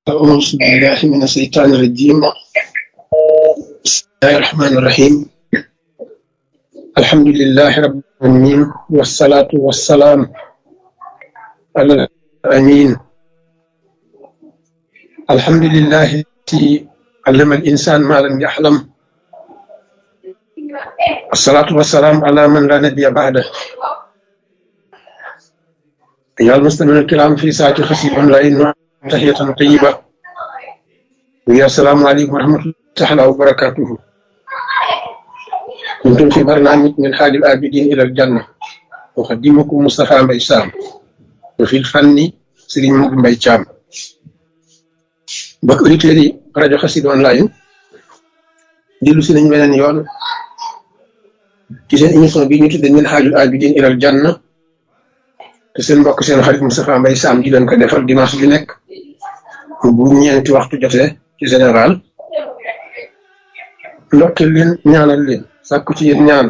أعوذ بالله من الشيطان الرجيم بسم الله الرحمن الرحيم الحمد لله رب العالمين والصلاة والسلام على الأمين الحمد لله الذي علم الإنسان ما لم يحلم الصلاة والسلام على من لا نبي بعده أيها المستمعون الكرام في ساعة خفيف أونلاين تحية طيبة ويا السلام عليكم ورحمة الله تعالى وبركاته كنتم في برنامج من حال الآبدين إلى الجنة أقدمكم مصطفى مبي سام وفي الفن سيرين مبي شام bokk auditeurs yi rajo Xassida online dellu si nañ beneen yoon ci seen émission bi ñu tuddee min xaajul abidin ilal janna te seen mbokk seen xarit Moustapha Mbaye Sam di leen ko defal dimanche bi nekk bu ñeenti waxtu jotee ci général ndokkil leen ñaanal leen sàkku ci yéen ñaan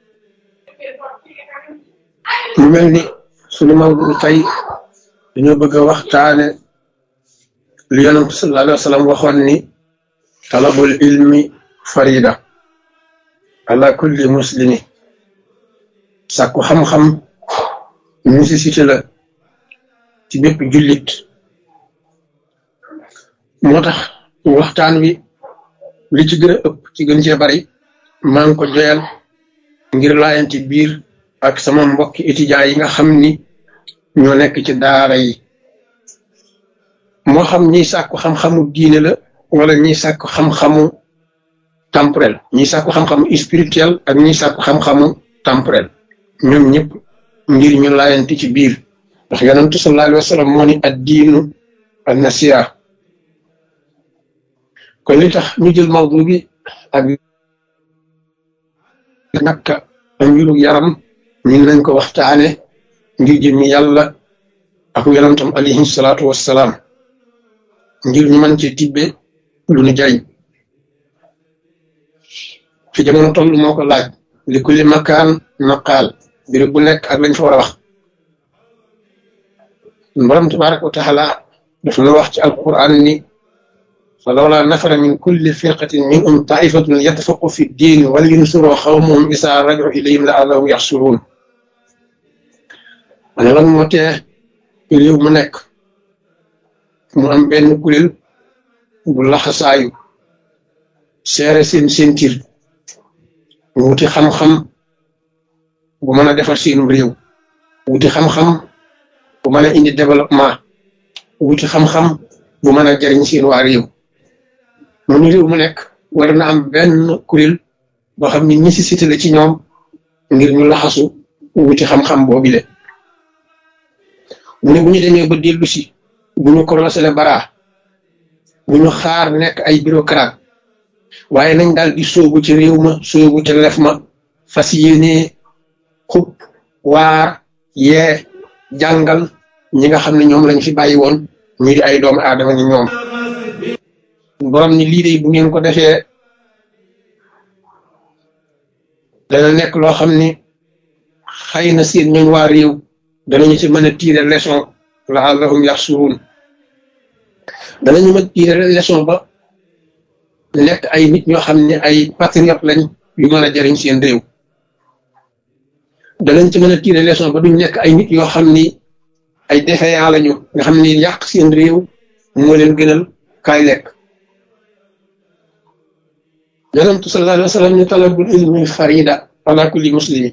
mu mel ni suñu mawdu tey dañoo bëgg a waxtaane li yonent sallallahu alayhi wa sallam waxoon ni talabul ilmi farida ala kulli muslimi sàkku xam-xam nécessité la ci bépp jullit moo tax waxtaan wi li ci gën a ëpp ci gën cee bari maa ngi ko joyal ngir laayanti biir ak sama mbokki étudiants yi nga xam ni ñoo nekk ci daara yi moo xam ñiy sàkku xam-xamu diine la wala ñiy sàkku xam-xamu temporel ñiy sàkku xam-xamu spirituel ak ñiy sàkku xam-xamu temporel ñoom ñëpp ngir ñu laayanti ci biir ndax yonentu sallallahu alayhi wa sallam moo ni ad diinu an nasiha kon li tax ñu jël mawdu bi ak nakka ak mbiru yaram ñu ngi nañ ko waxtaane ngir jëmmi yàlla ak yonentam alayhi salaatu wassalaam ngir ñu mën ci tibbe lu nu jariñ fi jamono toll moo ko laaj li kulli makaan naqaal béréb bu nekk ak lañ fa war a wax borom tabaraka wa taala daf na wax ci alquran ni fa lawla nafara min kulli firqatin minhum taifatun yatafaqu fi ddin wal yunsuru xawmahum isa raju ilayhim la allahum yaxsuruun ane lan moo tee réew mu nekk mu am benn kuréel bu laxasaayu seere seen sentir wuti xam-xam bu mën a defar seenu réew wuti xam-xam bu mën a indi développement wuti xam-xam bu mën a jariñ seen waa réew mu ni réew mu nekk war na am benn kuréel boo xam ni nécessité la ci ñoom ngir ñu laxasu wuti xam-xam boobile mu ne bu ñu demee ba dellu si bu ñu korosé le bara bu ñu xaar nekk ay bureaucrate waaye nañ daal di sóobu ci réew ma sóobu ci lef ma fas yéene xub waar yee jàngal ñi nga xam ne ñoom lañ fi bàyyi woon ñu di ay doomu aadama ni ñoom borom ni lii de bu ngeen ko defee dana nekk loo xam ni xëy na seen ñooñ waa réew danañu ci mën a tiire leçon laallahum yaxsuruun danañu mën tiire leçon ba nekk ay nit ñoo xam ne ay patriote lañ yu mën a jariñ seen réew danañ ci mën a tiire leçon ba duñ nekk ay nit yoo xam ni ay défaillant lañu nga xam ni yàq seen réew moo leen gënal kaay lekk yonentu sallallahu alayhi wa sallam ni talabul ilmi farida ala kulli muslimi